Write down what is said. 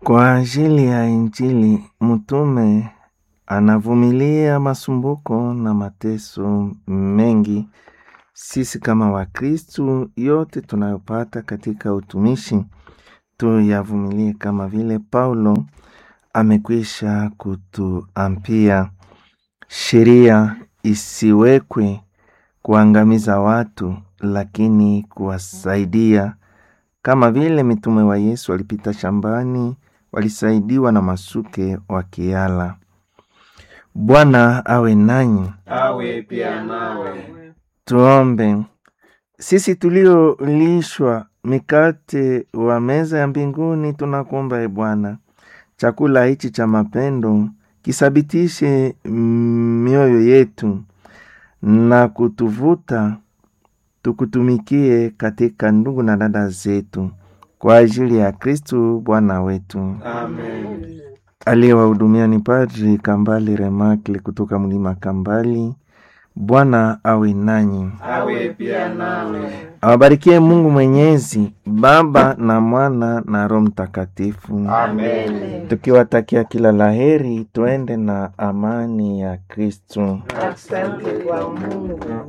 Kwa ajili ya Injili mtume anavumilia masumbuko na mateso mengi. Sisi kama Wakristu, yote tunayopata katika utumishi tuyavumilie kama vile Paulo amekwisha kutuambia. Sheria isiwekwe kuangamiza watu, lakini kuwasaidia kama vile mitume wa Yesu walipita shambani, walisaidiwa na masuke wakiala. Bwana awe nanyi. awe pia nawe. Tuombe. Sisi tuliolishwa mikate wa meza ya mbinguni, tunakuomba e Bwana, chakula hichi cha mapendo kisabitishe mioyo yetu na kutuvuta tukutumikie katika ndugu na dada zetu, kwa ajili ya Kristu Bwana wetu. Amen. Aliyewahudumia ni Padri Kambali Remakle kutoka mlima Kambali. Bwana awe nanyi, Awe pia nawe. awabarikie Mungu Mwenyezi, Baba na Mwana na Roho Mtakatifu. Amen. Tukiwatakia kila laheri, twende na amani ya Kristu. Asante kwa Mungu.